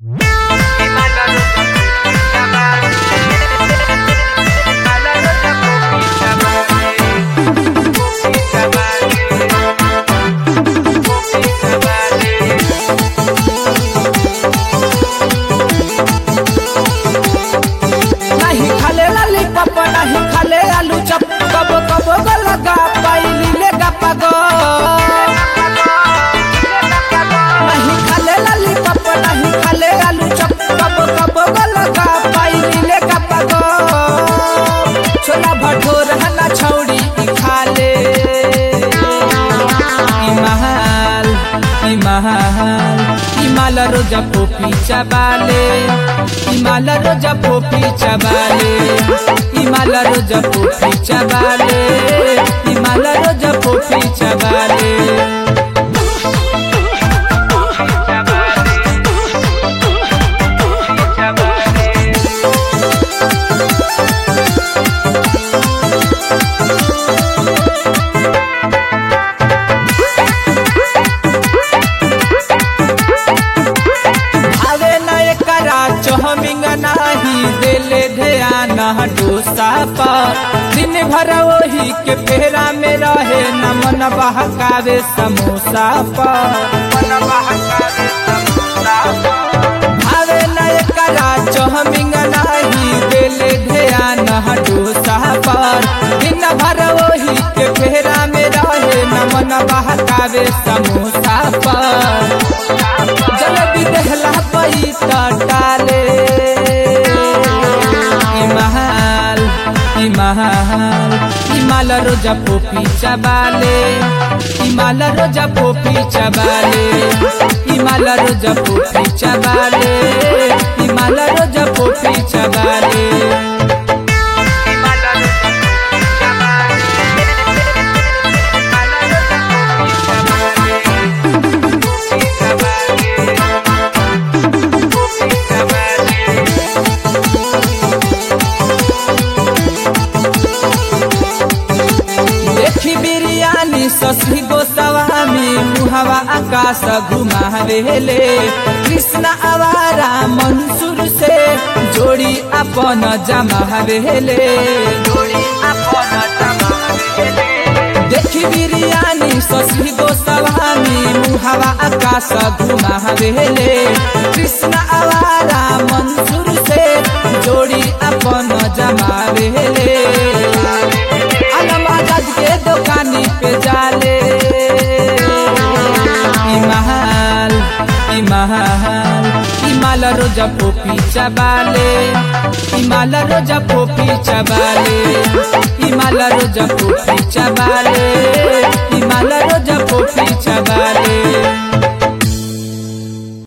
नाही खाले लॉलीपॉप नाही खाले आलू चप कब कब गलगा पाइली ले गपग नाही खाले लॉलीपॉप नाही खाले आलू चप कब कब गलगा पाइली ले गपग छोला भटूर हना छौड़ी ई खाले ई महल ई महल ई माल रोजा पोपी चबाले ई माल रोजा पोपी चबाले ई माल रोजा पोपी चबाले ई माल रोजा पोपी चबाले भावे न एकरा चौमिंग नाही देले ध्यान डोसा पर दिन भर वही के फेरा में रहे न मन बहकावे समोसा पर मन बहकावे समोसा पर भावे न एकरा चौमिंग नाही देले ध्यान डोसा पर दिन भर वही के फेरा में रहे न मन बहकावे समोसा पर जलेबी देहला पई टाले ई महल ई महल ई माल रोजा पोपी चबाले ई माल रोजा पोपी चबाले ई माल रोजा पोपी चबाले ई माल रोजा पोपी चबाले देखी बिरयानी ससी गोस्वामी मुहवा आकाश घुमावेले कृष्ण आवारा मंसूर से जोड़ी अपन जमावेले जोड़ी अपन जमावेले देखी बिरयानी ससी गोस्वामी मुहवा आकाश घुमावेले कृष्ण आवारा मंसूर से जोड़ी अपन जमावेले आलम आजाद के दुकानी पे जाले ई महल ई महल ई माल रोजा पोपी चबाले ई माल रोजा पोपी चबाले ई माल रोजा पोपी चबाले ई माल रोजा पोपी चबाले